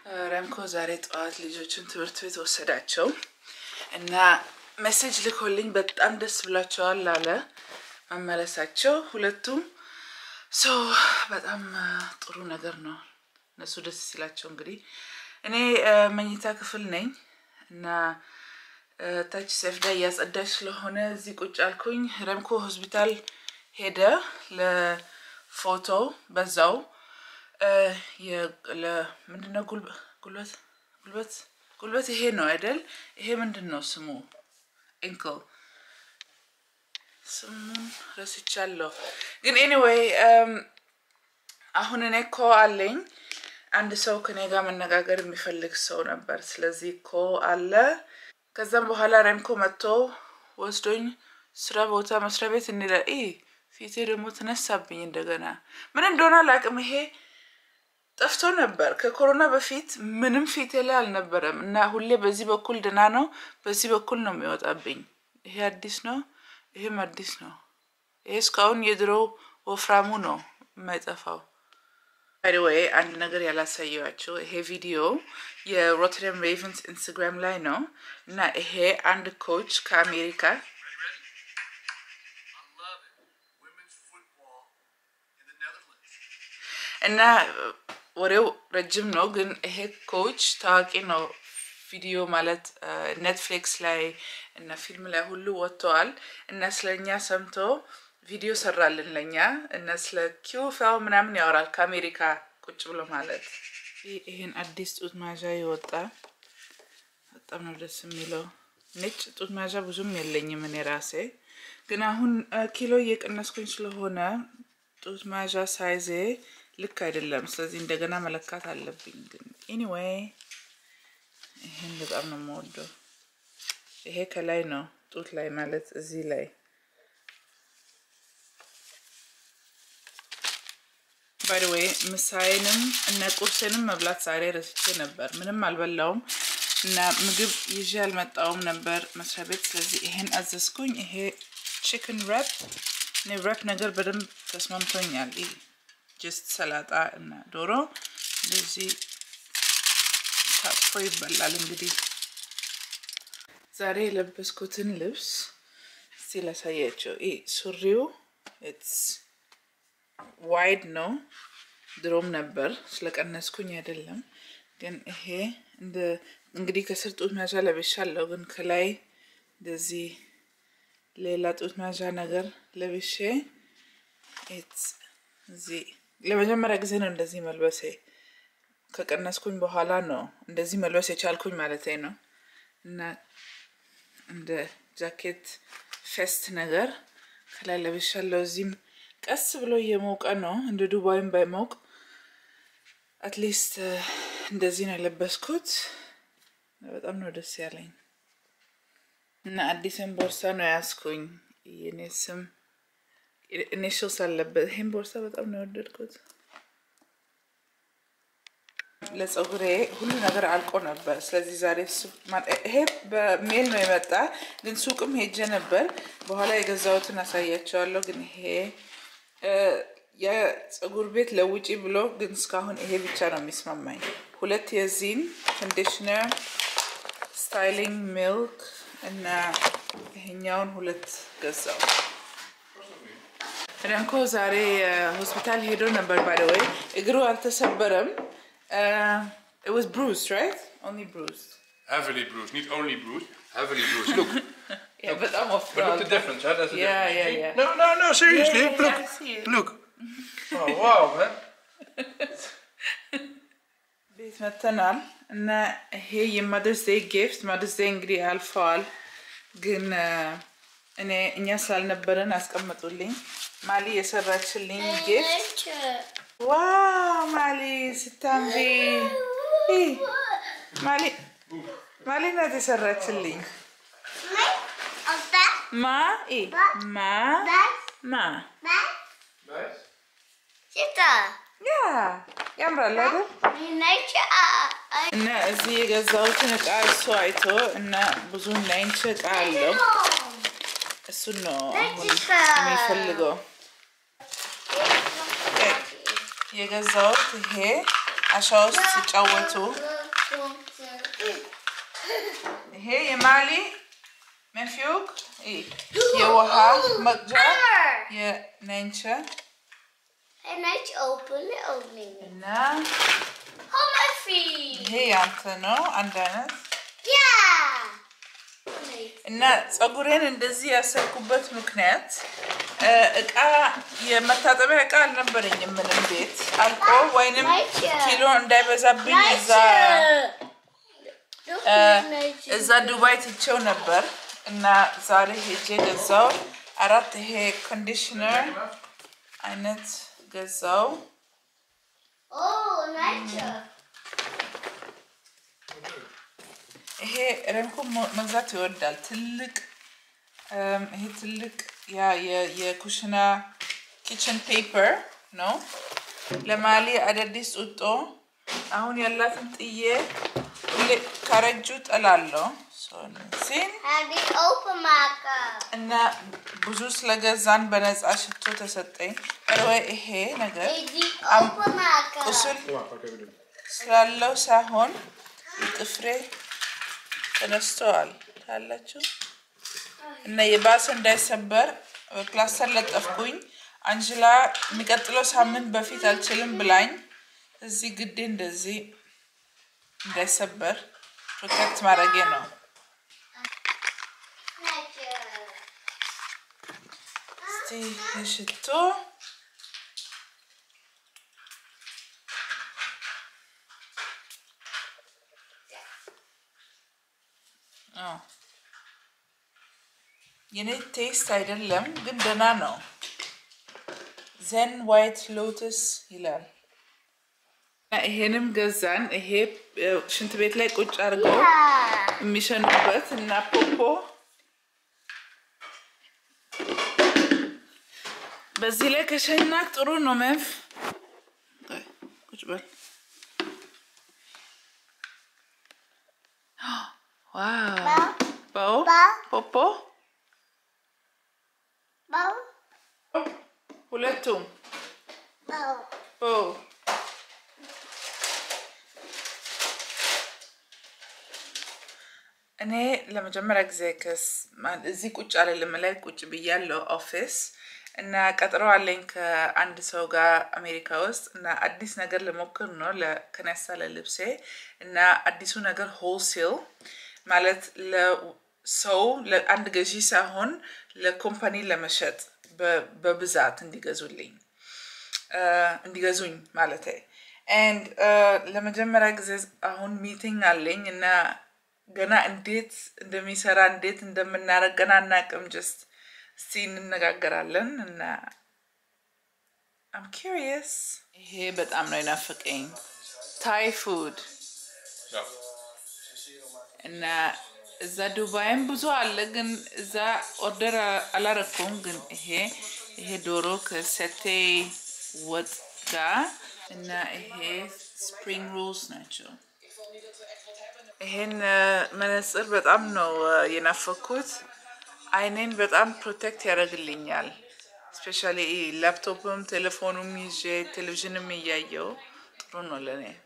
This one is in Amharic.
ረምኮ ዛሬ ጠዋት ልጆችን ትምህርት ቤት ወሰዳቸው እና ሜሴጅ ልኮልኝ በጣም ደስ ብላቸዋል አለ መመለሳቸው ሁለቱም። ሶ በጣም ጥሩ ነገር ነው እነሱ ደስ ሲላቸው። እንግዲህ እኔ መኝታ ክፍል ነኝ እና ታች ሰፍዳ እያጸዳች ስለሆነ እዚህ ቁጭ አልኩኝ። ረምኮ ሆስፒታል ሄደ ለፎቶ በዛው ምንድነው ጉልበት ጉልበት ጉልበት ይሄ ነው አይደል? ይሄ ምንድን ነው ስሙ? ኤንክል ስሙን ረስቻለሁ። ግን ኤኒዌይ አሁን እኔ እኮ አለኝ አንድ ሰው ከኔ ጋር መነጋገር የሚፈልግ ሰው ነበር። ስለዚህ እኮ አለ። ከዛም በኋላ ረምኮ መጥቶ ወስዶኝ ስራ ቦታ መስሪያ ቤት እንደ ፊቴ ደግሞ ተነሳብኝ እንደገና ምን እንደሆነ አላውቅም። ይሄ ጠፍቶ ነበር ከኮሮና በፊት ምንም ፊቴ ላይ አልነበረም እና ሁሌ በዚህ በኩል ድና ነው፣ በዚህ በኩል ነው የሚወጣብኝ። ይሄ አዲስ ነው፣ ይሄም አዲስ ነው። ይሄ እስካሁን የድሮው ወፍራሙ ነው የማይጠፋው። ባይወይ አንድ ነገር ያላሳየዋቸው ይሄ ቪዲዮ የሮተርዳም ሬቨንስ ኢንስታግራም ላይ ነው እና ይሄ አንድ ኮች ከአሜሪካ እና ወሬው ረጅም ነው፣ ግን ይሄ ኮች ታዋቂ ነው። ቪዲዮ ማለት ኔትፍሊክስ ላይ እና ፊልም ላይ ሁሉ ወጥተዋል እና ስለኛ ሰምቶ ቪዲዮ ሰራልን ለኛ እና ስለ ኪውፋው ምናምን ያወራል ከአሜሪካ ቁጭ ብሎ ማለት ይህን አዲስ ጡት መያዣ የወጣ በጣም ነው ደስ የሚለው። ነጭ ጡት መያዣ ብዙም የለኝም እኔ ራሴ ግን አሁን ኪሎ እየቀነስኩኝ ስለሆነ ጡት መያዣ ሳይዜ ልክ አይደለም። ስለዚህ እንደገና መለካት አለብኝ። ግን ኤኒዌይ ይሄን በጣም ነው የምወደው። ይሄ ከላይ ነው ጡት ላይ ማለት እዚህ ላይ ባይ ዘ ዌይ ምሳዬንም እና ቁርሴንም መብላት ዛሬ ረስቼ ነበር። ምንም አልበላውም እና ምግብ ይዤ አልመጣውም ነበር መስሪያ ቤት። ስለዚህ ይሄን አዘዝኩኝ። ይሄ ቺክን ረፕ እኔ ረፕ ነገር በደንብ ተስማምቶኛል። ጀስት ሰላጣ እና ዶሮ እንደዚህ ታጥፎ ይበላል። እንግዲህ ዛሬ የለበስኩትን ልብስ እስቲ ላሳያቸው። ይህ ሱሪው ኢትስ ዋይድ ነው። ድሮም ነበር ስለቀነስኩኝ አይደለም። ግን ይሄ እንደ እንግዲህ ከስር ጡት መያዣ ለብሻለሁ፣ ግን ከላይ እንደዚህ ሌላ ጡት መያዣ ነገር ለብሼ እዚህ ለመጀመሪያ ጊዜ ነው እንደዚህ መልበሴ። ከቀነስኩኝ በኋላ ነው እንደዚህ መልበስ የቻልኩኝ ማለት ነው። እና እንደ ጃኬት ፌስት ነገር ከላይ ለብሻለሁ። እዚህም ቀስ ብሎ እየሞቀ ነው፣ እንደ ዱባይም ባይሞቅ አትሊስት እንደዚህ ነው የለበስኩት። በጣም ነው ደስ ያለኝ እና አዲስን ቦርሳ ነው ያዝኩኝ። የኔ ስም ኢኒሽልስ አለበት። ይህን ቦርሳ በጣም ነው የወደድኩት። ለፀጉሬ ሁሉ ነገር አልቆ ነበር። ስለዚህ ዛሬ ይሄ በሜል ነው የመጣ፣ ግን ሱቅም ሄጀ ነበር። በኋላ የገዛሁትን አሳያቸዋለሁ። ግን ይሄ የፀጉር ቤት ለውጪ ብሎ ግን እስካሁን ይሄ ብቻ ነው የሚስማማኝ። ሁለት የዚህን ኮንዲሽነር፣ ስታይሊንግ ሚልክ እና ይሄኛውን ሁለት ገዛው። ረምኮ ዛሬ ሆስፒታል ሄዶ ነበር። ባይ ዘ ወይ እግሩ አልተሰበረም። it was bruised, right? Only bruised. Heavily bruised, not only bruised, heavily bruised. Look, Yeah, but I'm off. but look the difference, huh? That's the Yeah, difference. yeah, See? yeah. No, no, no, seriously, Yeah, yeah, look, I see it. look. Oh, wow, man. ቤት መተናል እና ይሄ የማደርስ ዴይ ጊፍት ማደርስ ዴይ እንግዲህ አልፈዋል፣ ግን እኔ እኛ ስላልነበረን አስቀምጡልኝ። ማሊ የሰራችልኝ ጊፍት ዋው! ማሊ ስታምሪ ማሊ ማሊ ናት የሰራችልኝ። ማ ኢ ማ ማ Nice. ያ ያምራል አይደል? እና እዚህ የገዛሁትን እቃ እሱ አይቶ እና ብዙ ናይንች እቃ አለው እሱን ነው አሁን የሚፈልገው። የገዛሁት ይሄ አሻ ውስጥ ሲጫወቱ ይሄ የማሊ መንፊውክ የውሃ መቅጃ የነንቸ En hij is open, opening. እና Hou my feet. ይሄ ያንተ ነው አንድ አይነት Ja. Nee. እና ፀጉሬን እንደዚህ ያሰርኩበት ምክንያት እ፣ እቃ የመታጠቢያ እቃ አልነበረኝም ምንም ቤት አልቆ ወይንም ኪሎ እንዳይበዛብኝ እዛ Doe እ፣ neetje. እዛ ዱባይ ትቼው ነበር እና ዛሬ ሄጄ ገዛው አራት ይሄ ኮንዲሽነር አይነት ገዛው Oh, neetje. ይሄ ረንኮ መግዛት ይወዳል ትልቅ እም፣ ይሄ ትልቅ ያ የ- የኩሽና ኪችን ፔፐር ነው ለማሊ አዳዲስ ጡጦ አሁን ያላትን ጥዬ ሁሌ ካረጁ ጠላለሁ እነዚህን Ga die openmaken. እና ብዙ ስለገዛን በነፃ ሽቶ ተሰጠኝ ወይ ይሄ ነገር Ga je die Am- openmaken? ቁስል Kom maar, pak even doen. ስላለው ሳይሆን ጥፍሬ ተነስተዋል ታላችሁ እና የባሰ እንዳይሰበር ፕላስተር ለጠፍኩኝ። አንጅላ የሚቀጥለው ሳምንት በፊት አልችልም ብላኝ እዚህ ግዴ እንደዚህ እንዳይሰበር ፕሮቴክት ማድረጌ ነው። Neetje. እስቲ የሽቶ አዎ። የኔ ቴስት አይደለም ግን ደህና ነው። ዘን ዋይት ሎተስ ይላል። እና ይሄንም ገዛን። ይሄ እ፣ ሽንት ቤት ላይ ቁጭ አድርገው Ja. የሚሸኑበት እና ፖፖ በዚህ ላይ ከሸናክ ጥሩ ነው። መንፍ ቆይ፣ ቁጭ በል። ዋው ባው ባው። ፖፖ Bouw. ሁለቱም Bouw. ኦ እኔ ለመጀመሪያ ጊዜ ከስ ማ- እዚህ ቁጭ አልልም ላይ ቁጭ ብያለሁ ኦፊስ እና ቀጥሮ አለኝ ከአንድ ሰው ጋር አሜሪካ ውስጥ እና አዲስ ነገር ልሞክር ነው ለከነሳ ለልብሴ እና አዲሱ ነገር ሆልሴል ማለት ለሰው ለአንድ ገዢ ሳይሆን ለኮምፓኒ ለመሸጥ በ- በብዛት እንዲገዙልኝ እንዲገዙኝ ማለት ኤንድ ለመጀመሪያ ጊዜ አሁን ሚቲንግ አለኝ እና ገና እንዴት እንደሚሰራ እንዴት እንደምናደርግ ገና አናቅም። ጀስት እስቲ እንነጋገራለን እና አም ኪሪየስ። ይሄ በጣም ነው የናፈቀኝ ታይ ፉድ Zo. እና እዛ ዱባይም ብዙ አለ፣ ግን እዛ ኦርደር አላረኩም። ግን ይሄ ይሄ ዶሮ ከሰቴ ወጥ ጋር እና ይሄ ስፕሪንግ ሮልስ ናቸው። ይሄን እ፣ መነጽር በጣም ነው እ፣ የናፈኩት። አይኔን በጣም ፕሮቴክት ያደርግልኛል። ስፔሻሊ ላፕቶፕም ቴሌፎኑም ይዤ ቴሌቪዥንም እያየው ጥሩ ነው ለእኔ።